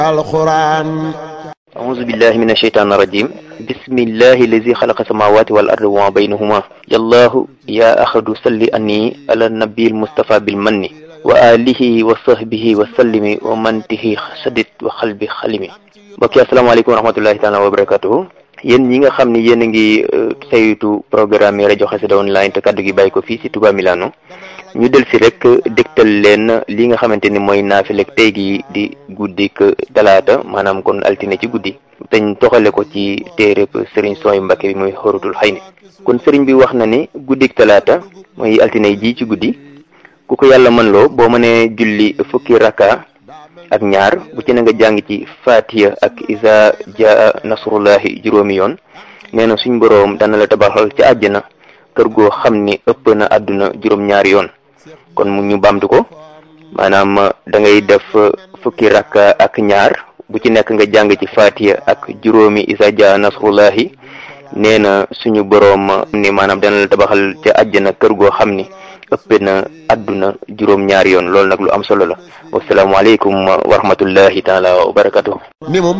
القرآن أعوذ بالله من الشيطان الرجيم بسم الله الذي خلق السماوات والأرض وما بينهما يا الله يا أحد صل أني على النبي المصطفى بالمن وآله وصحبه وسلم ومن به سدد وقلبي خلمي mbokk yi asalaamaaleykum wa rahmatullahi taala wa barakatuhu yéen ñi nga xam ni yéen a ngi saytu programme yi rajo Xassida online te kaddu gi bàyyi ko fii si Touba Milano ñu del si rek dégtal leen li nga xamante ni mooy naafilek tey gi di guddik talaata maanaam kon altine ci guddi dañ toxale ko ci téereb sëriñ sooy Mbàkke bi muy xorutul xëy ni kon sëriñ bi wax na ni guddik talaata mooy altine ji ci guddi ku ko yàlla mën loo boo mënee julli fukki raka ak ñaar bu ci na nga jàng ci fatiha ak isa jaa nasrullahi juróomi yoon nee na suñ boroom dana la tabaxal ci àjjana kër goo xam ni ëpp na àdduna juróom-ñaari yoon kon mu ñu bamtu ko maanaam da ngay def fukki rakka ak ñaar bu ci nekk nga jàng ci fatiha ak juróomi isa jaa nasrullahi nee na suñu boroom ni maanaam dana la tabaxal ca àjjana kër goo xam ni ëpp na àdduna juróom ñaari yoon loolu nag lu am solo la wasalaamaaleykum wa rahmatullahi taala wa barakatuh ni mu